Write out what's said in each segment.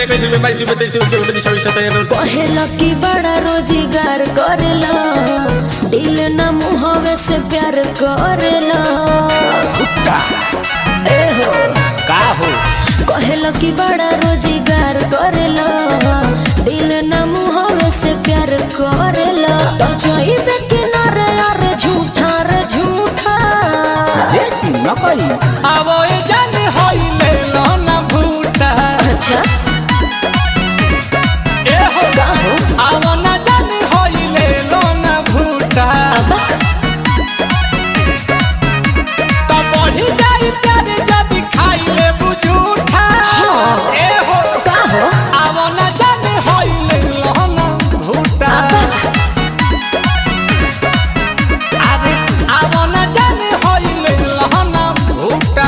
इक्कीस रुपये बाईस रुपये तेईस रुपये चौबीस रुपये छब्बीस सत्ताईस कहेला कि बड़ा रोजगार करेला दिल न मुहवे से प्यार करेला भुट्टा ए हो का हो कहेला कि बड़ा रोजगार करेला दिल न मुहवे से प्यार करेला तो चाहिए किनारे अरे झूठा रे झूठा देसी नकली आवो ए जान होई ले लो ना भुट्टा अच्छा ए हो का हो आवो ना जान होई ले लो ना भुट्टा अब तो बढ़ी जाई प्यार जब खाई ले बुझूठा ए हो का हो आवो ना जान होई ले लो ना भुट्टा अरे आवो ना जान होई ले लो ना भुट्टा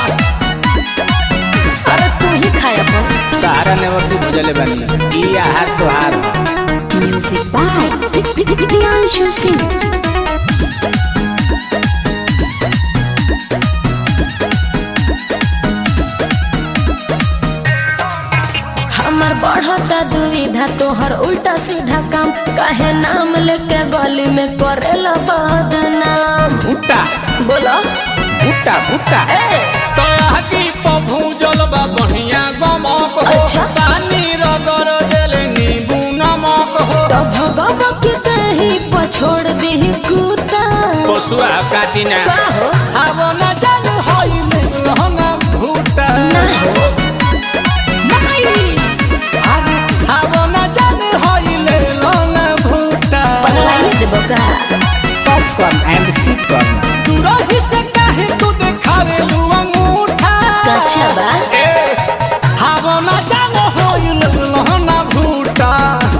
अरे तू ही खाया अपन तारा नेवती भजले बानी ई आहार तोहार म्यूजिक बाय प्रियांशु सिंह हमर बढ़ता दुविधा तोहर उल्टा सीधा काम काहे नाम लेके गली में करेला बदनाम भुट्टा बोलो भुट्टा भुट्टा ए तो आगी पभू जलबा बढ़िया गमक हो अच्छा। पानी रगड़ देले नींबू नमक हो तो भगव के कहीं पछोड़ दी कुत्ता पशुआ काटिना का हो अब न जान होई मिलना भुट्टा ना हो मकई अरे अब न जान होई लेना भुट्टा पगलाइए देबो का पॉपकॉर्न एंड स्वीट कॉर्न दूरही से काहे तू देखावे लू अंगूठा कच्छा बा ए अब न जान होई लेना भुट्टा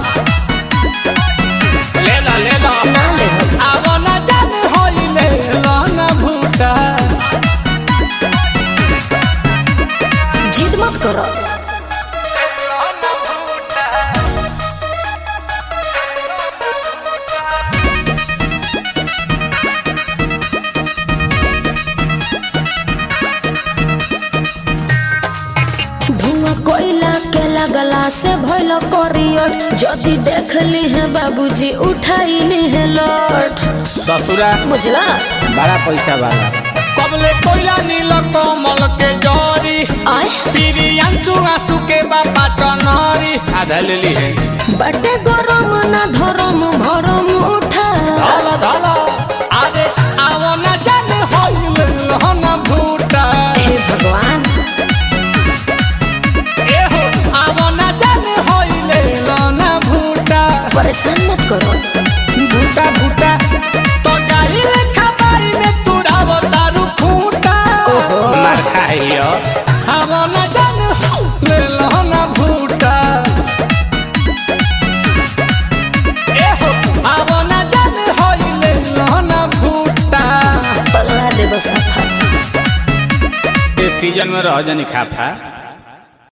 ले ला ले ला ना ले हो अब न जान होई लेना भुट्टा जिद मत करो धुआं कोयला के लगला से भइल करियर जदि देख ली है बाबूजी उठाई ली है लौट ससुरा बुझला बड़ा पैसा वाला कबले कोयला नील कमल के जरी आय पीरी अंसु आंसू के बापा टनरी आधा ले ली है बटे गरम ना धरम भरम उठा धल धल आरे आवो न जाने होई लेहन भूटा हे भगवान ए हो आवो न जाने होई लेहन भूटा परेशान मत करो भूटा भूटा तो गाई लेखा बाई में तुड़ावो दारू फूटा ओहो। मार खाइयो आवो न जाने होई लेहन भूटा ए हो आवो न जाने होई लेहन भूटा पगला देबो सफा इस सीजन में रह जानी खाफा